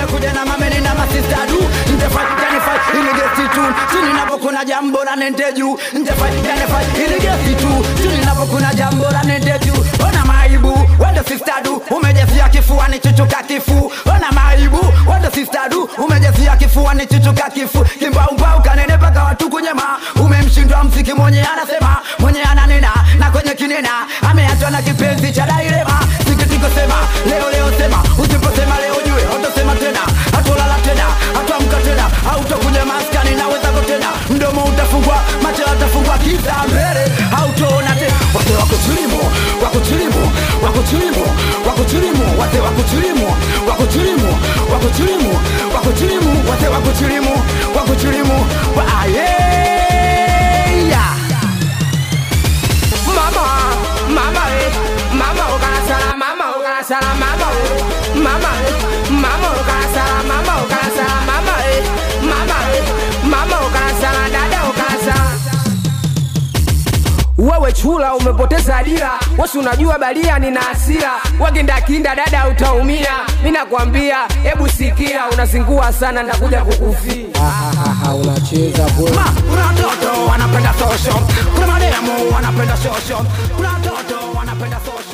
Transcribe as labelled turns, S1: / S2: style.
S1: nimekuja na mameni na masista du ntefai janefai ili gesti tu chini napo kuna jambo la nende juu ntefai janefai ili gesti tu chini napo kuna jambo la nende juu ona maibu wende sista du umejazia kifuani chuchuka kifu ona maibu wende sista du umejazia kifuani chuchuka kifu kimbaumbau kanene mpaka watu kunyema umemshindwa mziki mwenye anasema mwenye ananena na kwenye kinena ameachwa na kipenzi cha dairema sikitiko sema leo leo sema usiposema leo jue utosema tena hatolala tena hatuamka tena hautokuja maskani na wezako tena mdomo utafungwa macho yatafungwa kiza mbele hautoona tena wate wako chilimo wako chilimo wako chilimo wako chilimo wate wako chilimo wako chilimo wako chilimo wako chilimo wate wako chilimo wako chilimo wa ayeya
S2: Mama, mama, eh, mama ukasala, mama ukasala, mama, eh, mama, eh, mama ukasala, mama ukasala, mama, eh, mama, eh, mama ukasala, dada ukasala. Wewe chula umepoteza dira, wasi unajua balia nina hasira, wakindakinda dada utaumia. Mi nakwambia, hebu sikia, unazingua sana, ndakuja kukufia.
S3: unacheza kweli
S1: Ma, kuna watoto wanapenda social kuna mademu wanapenda social kuna watoto wanapenda social